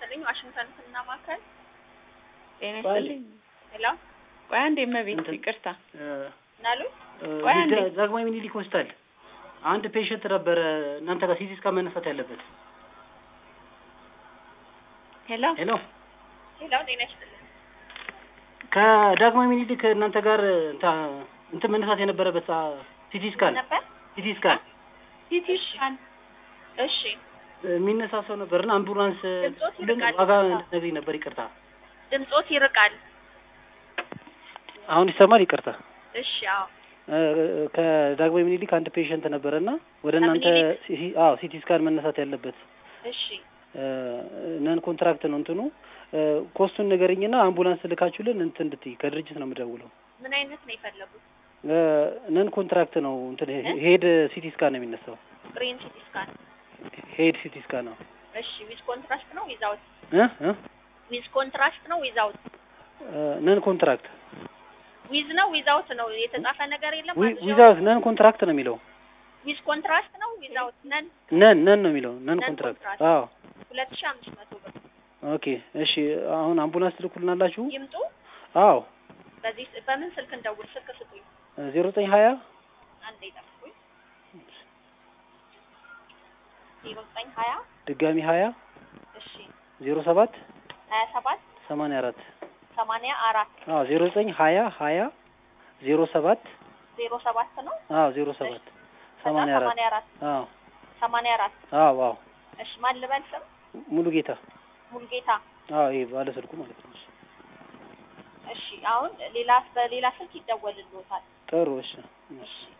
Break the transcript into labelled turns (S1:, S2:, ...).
S1: ይስጥልኝ። ዋሽንግተን ሕክምና ማዕከል
S2: ጤና ይስጥልኝ።
S1: ሄሎ፣
S2: ቆይ አንዴ እመቤት
S3: እንትን-
S2: ይቅርታ።
S1: ናሉ
S2: ቆይ አንዴ።
S3: ዳ- ዳግማዊ ሚኒሊክ ሆስፒታል አንድ ፔሸንት ነበረ እናንተ ጋር ሲቲ ስካን መነሳት ያለበት።
S2: ሄሎ
S3: ሄሎ
S1: ሄሎ፣ ጤና ይስጥልኝ።
S3: ከዳግማዊ ሚኒሊክ እናንተ ጋር እንታ- እንትን መነሳት የነበረበት ሲቲ ስካን
S1: ነበር
S3: ሲቲ ስካን
S2: ሲቲ ስካን
S1: እሺ፣
S3: የሚነሳ ሰው ነበርና አምቡላንስ
S1: ድምፆት
S3: ሁሉም
S1: ይርቃል።
S3: ዋጋ እንድትነግሪኝ ነበር። ይቅርታ
S1: ድምፆት ይርቃል።
S3: አሁን ይሰማል? ይቅርታ
S1: እሺ፣ አዎ፣
S3: እ- ከዳግማዊ ሚኒሊክ አንድ ፔሸንት ነበረና ወደ እናንተ
S1: ከምኒልክ?
S3: ሲ- አዎ ሲቲ ስካን መነሳት ያለበት
S1: እሺ፣
S3: ነን ኮንትራክት ነው እንትኑ እ፣ ኮስቱን ንገረኝና አምቡላንስ ልካችሁልን እንትን እንድትይ ከድርጅት ነው የምደውለው።
S1: ምን አይነት ነው የፈለጉት?
S3: ነን ኮንትራክት ነው እንትን ሄድ ሲቲ ስካን ነው የሚነሳው።
S1: ግሪን ሲቲ ስካን።
S3: ሄድ ሲቲ ስካን ነው
S1: እሺ፣ ዊዝ ኮንትራስት ነው ዊዛውት?
S3: እ እ
S1: ዊዝ ኮንትራስት ነው ዊዛውት?
S3: ነን ኮንትራክት
S1: ዊዝ ነው ዊዛውት ነው የተጻፈ ነገር የለም።
S3: ዊዛውት ነን ኮንትራክት ነው የሚለው።
S1: ዊዝ ኮንትራስት ነው ዊዛውት? ነን
S3: ነን ነን ነው የሚለው ነን
S1: ነን
S3: ኮንትራክት።
S1: ኮንትራክት።
S3: አዎ
S1: ሁለት ሺህ አምስት መቶ ብር
S3: ኦኬ እሺ። አሁን አምቡላንስ ትልኩልናላችሁ?
S1: ይምጡ።
S3: አዎ
S1: በዚህ በምን ስልክ እንደውል? ስልክ ስጡኝ።
S3: ዜሮ ዘጠኝ ሀያ
S1: አንዴ ጠብቁኝ። ዜሮ ዘጠኝ ሀያ
S3: ድጋሚ ሀያ
S1: እሺ
S3: ዜሮ ሰባት
S1: ሀያ ሰባት
S3: ሰማንያ አራት
S1: ሰማንያ አራት
S3: አዎ ዜሮ ዘጠኝ ሀያ ሀያ ዜሮ ሰባት
S1: ዜሮ ሰባት ነው
S3: አዎ ዜሮ ሰባት
S1: ከዛ
S3: ሰማንያ አራት
S1: ሰማንያ አራት
S3: አዎ
S1: ሰማንያ አራት
S3: አዎ አዎ
S1: እሺ ማን ልበል ስም?
S3: ሙሉ ጌታ
S1: ሙልጌታ
S3: አዎ ይሄ ባለ ስልኩ ማለት ነው።
S1: እሺ አሁን ሌላ በሌላ ስልክ ይደወልልዎታል
S3: ጥሩ እሺ
S1: እሺ